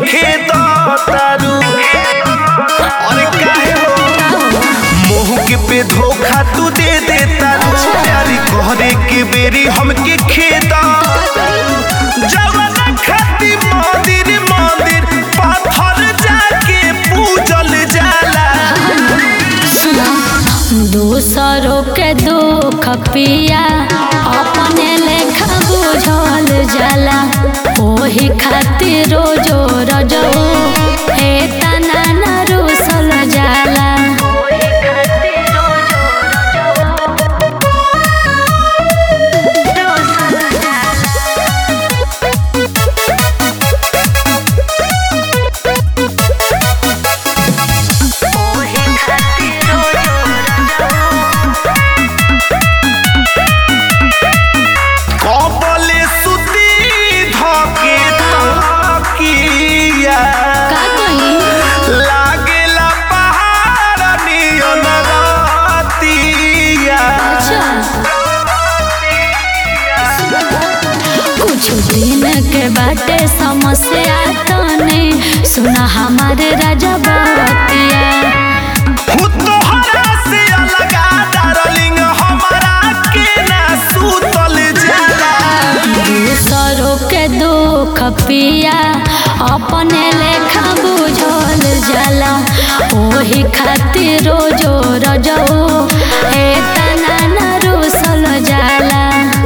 खेद तारू अरे काहे हो मोह के पे धोखा तू दे दे तारू प्यारी कहरे के बेरी हमके खेद जवाना खाती मंदिर मंदिर पाथर जाके पूजल जाला दूसरों के दुख पिया अपने लेखा बुझल जाला ओही खातिर रोजो रजो हे तना न रुसल जाला कबले सुती धके तकिया का कही लागेला पहाड़ नियन रातिया अच्छा कुछ दिन के बाटे समस्या तने सुना हमारे राजा बतिया हु तोहरा से अलगा डार्लिंग हमारा के ना सुतल जाला दूसरों के दुख पिया अपने लेखा बुझल जाला ओही खातिर रोजो रजो हे तना न रुसल जाला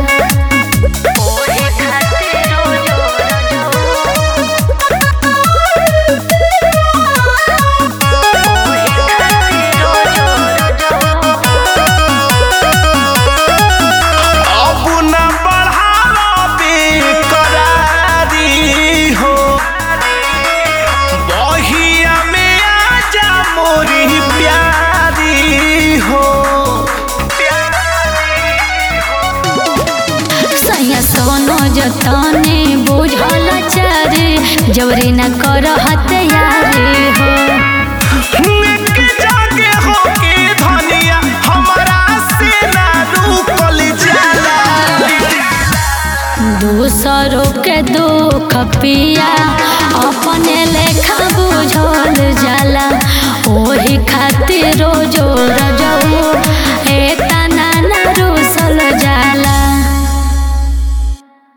अब न बढ़ावे करारी हो बहिया में आजा मोरी प्यारी हो सैया सोनो जतने बुझल चारे जबरी न कर हत्यारे हो एक जागे हो के धनिया हमारा से ना रुकल जाला दूसरों के दुख पिया अपने लेखा बुझल जाला ओही खातिर